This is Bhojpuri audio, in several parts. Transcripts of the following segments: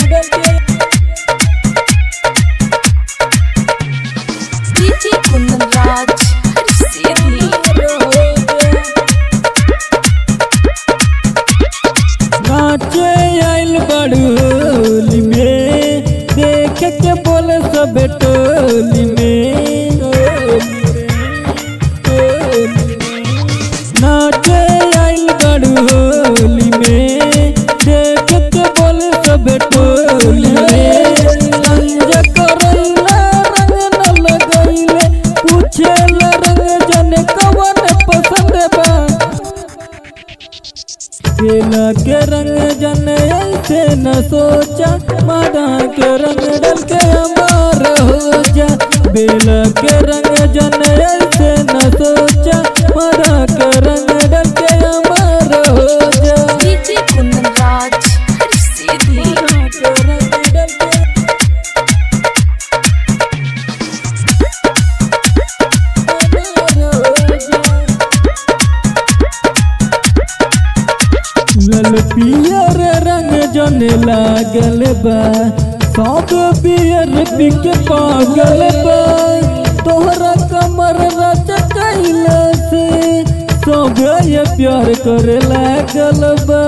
DJ Kundan Raj, Sidney. नाचे आइल बड़ोली में देख के बोले सब टोली में नाचे आइल बड़ोली में देख के बोले सब टोली में रंग करैला रंग न लगैले पूछेला रंग जने कवन पसंद बा केला के रंग जन ऐसे न सोचा मादा के रंग डल के अमार हो जा बेला के रंग जन ऐसे न सोचा मादा के रंग डल के अमार हो जा DJ Kundan Raj, Sidney. मादा के रंग डल के अमार हो जा। लल पियर रंग जन लागल बा सब पियर पिक पागल बा तोहरा कमर रच कैला से सब ये प्यार करे लागल बा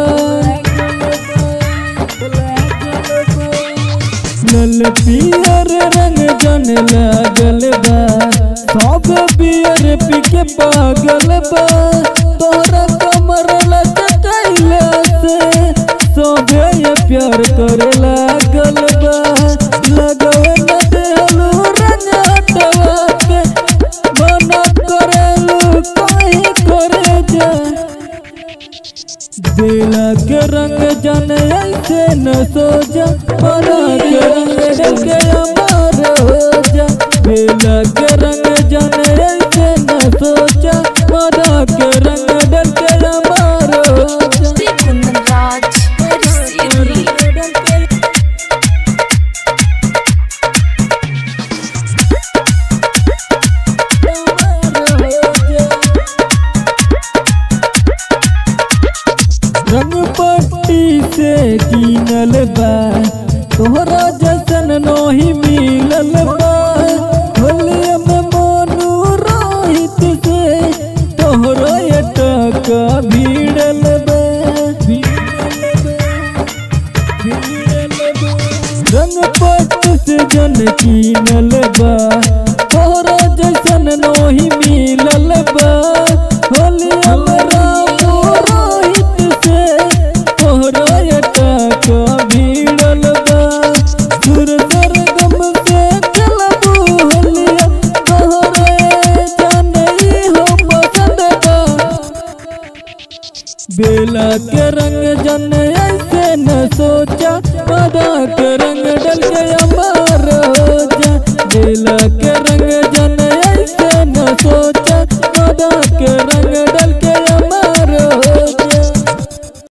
लल पियर रंग जन लागल बा सब पियर पिक पागल बा तोहरा कमर लचकैला से सब ये प्यार करे लागल बा लगवे न देहलू रंग हटवा के मना करेलू काहे करे जा बेला के रंग जन ऐसे न सो जा मना के रंग डल के अमार हो जा बेला के रंग जन ऐसे न सोचा मना के रंग डल के अमार हो जा DJ Kundan Raj, Sidney. रंग पट्टी से कीनल बा तोहरा जैसन नोही मिलल बा होलिया में मोनू रोहित से तोहरा ये टका भीड़ल बा रंग पट से जन कीनल बा तोहरा जैसन नोही मिलल बा होलिया में रामू रोहित से तोहरा ये टका भीड़ल बा सुर सरगम से चलबू होलिया तोहरे जानई हो पसंद बा बेला के रंग जन ऐसे न सोचा मदा के रंग डल के अमार हो जा बेला के